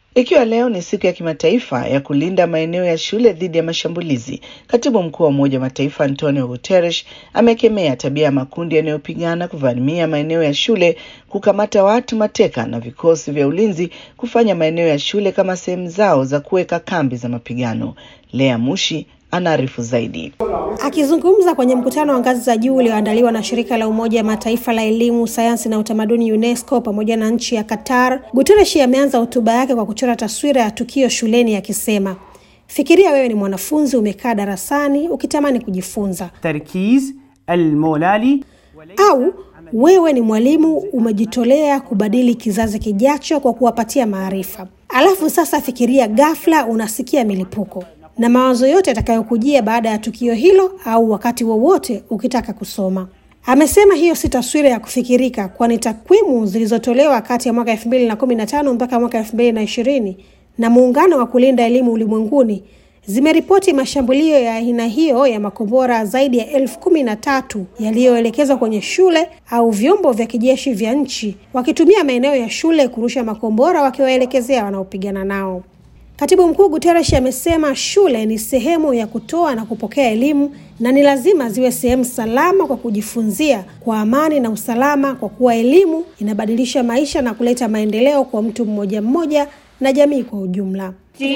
Ikiwa leo ni siku ya kimataifa ya kulinda maeneo ya shule dhidi ya mashambulizi, katibu mkuu wa Umoja wa Mataifa Antonio Guterres amekemea tabia ya makundi yanayopigana kuvamia maeneo ya shule, kukamata watu mateka na vikosi vya ulinzi kufanya maeneo ya shule kama sehemu zao za kuweka kambi za mapigano. Lea Mushi anaarifu zaidi. Akizungumza kwenye mkutano wa ngazi za juu ulioandaliwa na shirika la Umoja wa Mataifa la elimu, sayansi na utamaduni UNESCO pamoja na nchi ya Qatar, Guterres ameanza hotuba yake kwa kuchora taswira ya tukio shuleni akisema, fikiria wewe ni mwanafunzi umekaa darasani ukitamani kujifunza, تركيز المولالي au wewe ni mwalimu umejitolea kubadili kizazi kijacho kwa kuwapatia maarifa. Alafu sasa fikiria ghafla unasikia milipuko na mawazo yote yatakayokujia baada ya tukio hilo au wakati wowote ukitaka kusoma. Amesema hiyo si taswira ya kufikirika, kwani takwimu zilizotolewa kati ya mwaka elfu mbili na kumi na tano mpaka mwaka elfu mbili na ishirini na muungano wa kulinda elimu ulimwenguni zimeripoti mashambulio ya aina hiyo ya makombora zaidi ya elfu kumi na tatu yaliyoelekezwa kwenye shule au vyombo vya kijeshi vya nchi wakitumia maeneo ya shule kurusha makombora wakiwaelekezea wanaopigana nao. Katibu Mkuu Guterres amesema shule ni sehemu ya kutoa na kupokea elimu na ni lazima ziwe sehemu salama kwa kujifunzia kwa amani na usalama, kwa kuwa elimu inabadilisha maisha na kuleta maendeleo kwa mtu mmoja mmoja na jamii kwa ujumla.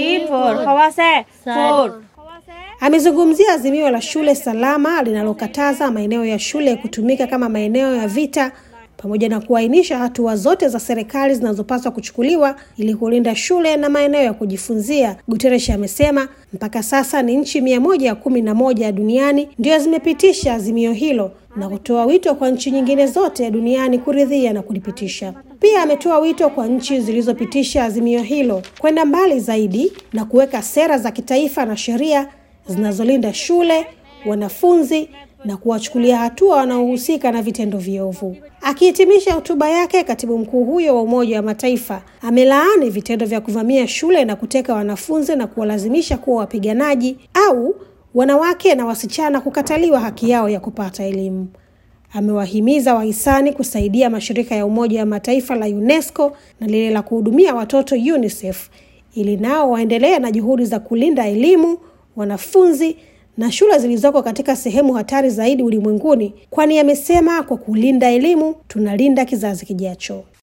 Amezungumzia azimio la shule salama linalokataza maeneo ya shule kutumika kama maeneo ya vita pamoja na kuainisha hatua zote za serikali zinazopaswa kuchukuliwa ili kulinda shule na maeneo ya kujifunzia. Guterres amesema mpaka sasa ni nchi mia moja kumi na moja duniani ndio zimepitisha azimio hilo na kutoa wito kwa nchi nyingine zote duniani kuridhia na kulipitisha. Pia ametoa wito kwa nchi zilizopitisha azimio hilo kwenda mbali zaidi na kuweka sera za kitaifa na sheria zinazolinda shule, wanafunzi na kuwachukulia hatua wanaohusika na vitendo viovu. Akihitimisha hotuba yake, katibu mkuu huyo wa Umoja wa Mataifa amelaani vitendo vya kuvamia shule na kuteka wanafunzi na kuwalazimisha kuwa wapiganaji au wanawake na wasichana kukataliwa haki yao ya kupata elimu. Amewahimiza wahisani kusaidia mashirika ya Umoja wa Mataifa la UNESCO na lile la kuhudumia watoto UNICEF ili nao waendelee na juhudi za kulinda elimu, wanafunzi na shule zilizoko katika sehemu hatari zaidi ulimwenguni, kwani amesema kwa kulinda elimu tunalinda kizazi kijacho.